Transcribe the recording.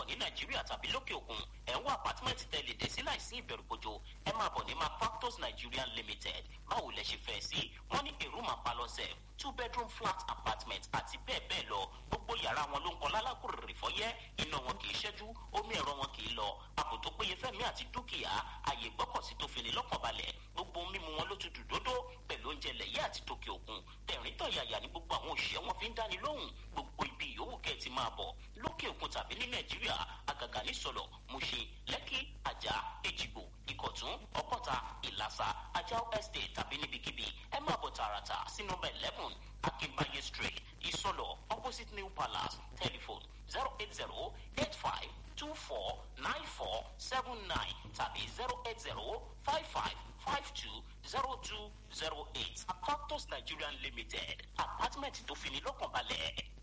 ní nàìjíríà tàbí lókè òkun ẹ̀ ń wá apátímẹ́ǹtì tẹ́lẹ̀ dé sí láìsí ìbẹ̀rùbojo ẹ máa bọ̀ ní macfactors nigeria limited báwo lẹ ṣe fẹ́ sí wọ́n ní èrú máa pa lọ́sẹ̀ two bedroom flat apartment àti bẹ́ẹ̀ bẹ́ẹ̀ lọ gbogbo yàrá wọn ló ń kọ́ lálákùrèrè fọ́yẹ́ iná wọn kì í ṣẹ́jú omi ẹ̀rọ wọn kì í lọ àpò tó péye fẹ́mi àti dúkìá àyè gbọ́kọ̀sí tó fini lọ́kàn balẹ̀ gbogbo mímu wọn ló tutù dódó pẹ̀lú oúnjẹ lẹ̀yẹ́ àti tòkè òkun tẹ̀rín tọ̀yàyà ní gbogbo àwọn òṣìṣẹ́ wọn fi ń dáni lóhùn gbogbo ibi yòówù kẹ́ ẹ ti máa bọ̀ lókè òkun tàbí ní nàìjíríà àgàgà ní sọ̀lọ̀ mushin lẹ́kì àjà èjìgbò ìkọ̀tún ọ̀pọ̀ta ìlàsà ajao estate tàbí níbikíbi ẹ máa bọ̀ tààràtà sí nọmba eleven akínbáyé street ìsọ̀lọ̀ opposite new palace telephone zero eight zero eight five two four nine four seven nine tàbí zero eight zero five five five two zero two zero eight factors nigerian limited apartment tó fini lọ́kàn balẹ̀.